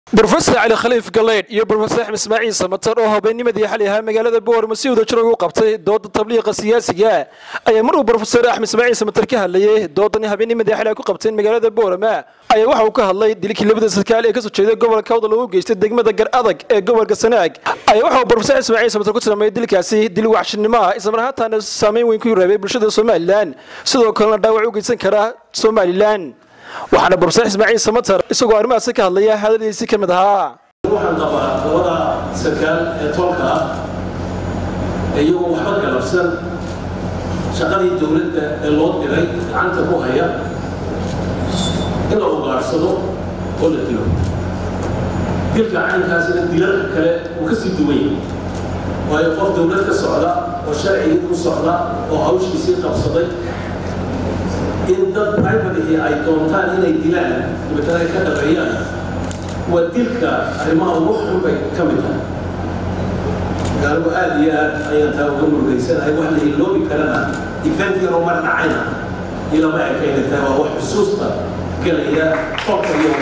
brofesor cali khaliif galeydh iyo brofesor axmed ismaaciil samatar oo habeennimadii xali ahaa magaalada boorma si wada jir ugu qabtay dooda tabliiqa siyaasiga ayaa mar uu brofesor axmed ismaaciil samatar ka hadlayay doodani habeennimadii xali ay ku qabteen magaalada boorama ayaa waxa uu ka hadlay dilkii labada sarkaal ee kasoo jeeday gobolka wada lagu geystay degmada gar adag ee gobolka sanaag ayaa waxa uu brofesor ismaaciil samatar ku tilmaamay dilkaasi dil waxshinimo ah islamar ahaantaana saameyn weyn ku reebay bulshada somalilan sidoo kalena dhaawac u geysan kara somalilan waxaana brofesor ismaaciil samatar isagoo arrimahaasi ka hadlaya hadaladiisii ka mid ahaa waxaan qabaa labada sarkaal ee toolka ah iyagoo waxba galabsan shaqadii dowladda ee loo diray gacanta ku haya in la ugaarsado oo la dilo dilka caynkaasina dilalka kale uu ka sii duwan yahay waayo qof dowlad ka socda oo sharcigii u socda oo hawshiisii qabsaday in dad privatihii ay doontaan inay dilaan dabeetana ay ka dhabeeyaan waa dilka arrimaha ugu xun bay ka mid tahay gaaligu aad iyo aad ayaan taa uga murugaysanahay wax la iloobi karana event yaroo mar dhacayna ilama ekayna tahay waa wax xusuusta gelaya qolka iyo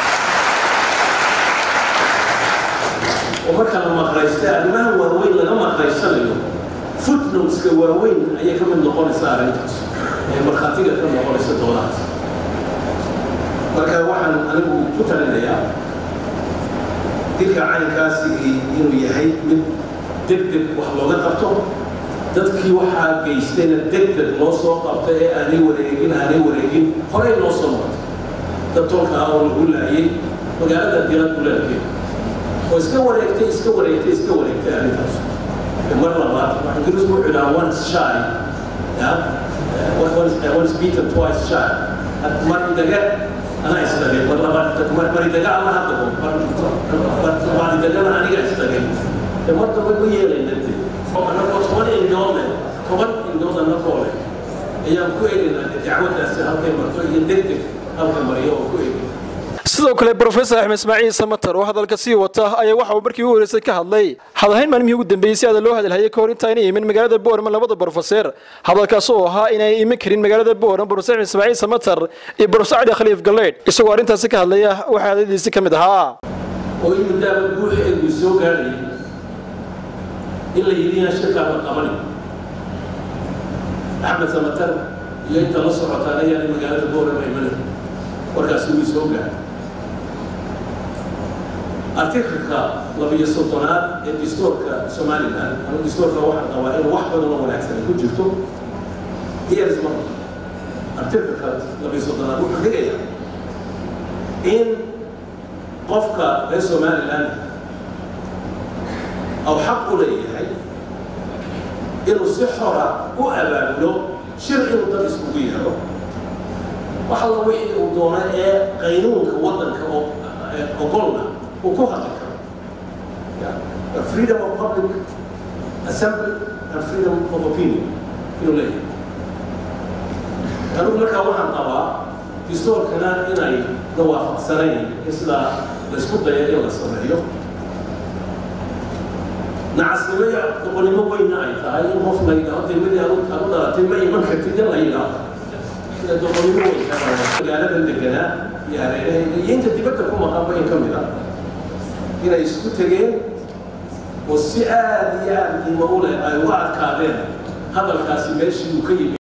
oo marka la maqlaystay arrimaha waaweyn laga maqlaysanayo footnoteska waaweyn ayay ka mid noqonaysaa arrintaas ee markhaatiga ka noqonaysa doodahaas marka waxaan anigu ku talinayaa dilka caynkaasi inuu yahay mid deg deg wax looga qabto dadkii waxaa geystayna deg deg loo soo qabto ee aanay wareegin aanay wareegin horey loo soo martay dad tolka ah oo lagu laayay magaalada dila duleelkeeda oo iska wareegtay iska wareegtay iska wareegtay arrintaas mar labaad waxaan ingiriisku wuxuu idhaha once shy once beaten twice shy mari daga anaa isdagay mar labaad mari daga alla haddago mari dagana aniga isdagay mar dambe ma yeelayna de anagoo toban indhood leh toban indhood anagoo leh ayaan ku eegaynaa dacwadaasi halkay marto iyo deg deg halka mariyo oo ku eegay sidoo kale brofesor axmed ismaaciil samatar oo hadalka sii wata ayaa waxa uu markii u horeysay ka hadlay hadalhayn maalmihii ugu dambeeyey si aada loo hadalhayay kahor intaayna imin magaalada boorama labada brofeser hadalkaas oo ahaa inay iman karin magaalada boorama brofesor axmed ismaaciil samatar iyo brofesor cali khaliif galeydh isagoo arrintaasi ka hadlaya waxaa hadaladiisi ka mid ahaa oo in muddaaba guuxeedu soo gaadhayay in la yidhi inaan shirkaa la qabanin axmed samatar iyo inta la socotaan ayaana magaalada boorama imanin warkaasi wii soo gaadhay artiklka labiyo soddonaad ee distoorka somalilan ama distoorka waxaan qabaa inuu wax badan oo wanaagsan ku jirto years mar artiklka labiyo soddonaad wuxuu dhigayaa in qofka reer somalilan aw xaq u leeyahay inuu si xora u abaabulo shir inuu dad iskugu yeero wax alla wixii uu doono ee qaynuunka waddanka oo ogolna uu ku hadli karo freedom of public assembly and freedom of opinion inuu leeyahay anigu markaa waxaan qabaa distoorkana inay la waafaqsanayn in sidaa laysku dayo in la sameeyo nacasnimo iyo doqonnimo weynna ay tahay in qof la yidhaahdo degmadii aad u dhalatay ma iman kartid in la yidhaahdo sida doqonnimo weyn magaaladan deganaa iyo hareerahayga iyo inta dibadda ku maqanba in ka mid ah inay isku tegeen oo si aad iyo aad qiimo u leh ay uga adkaadeen hadalkaasi meeshii uu ka yimid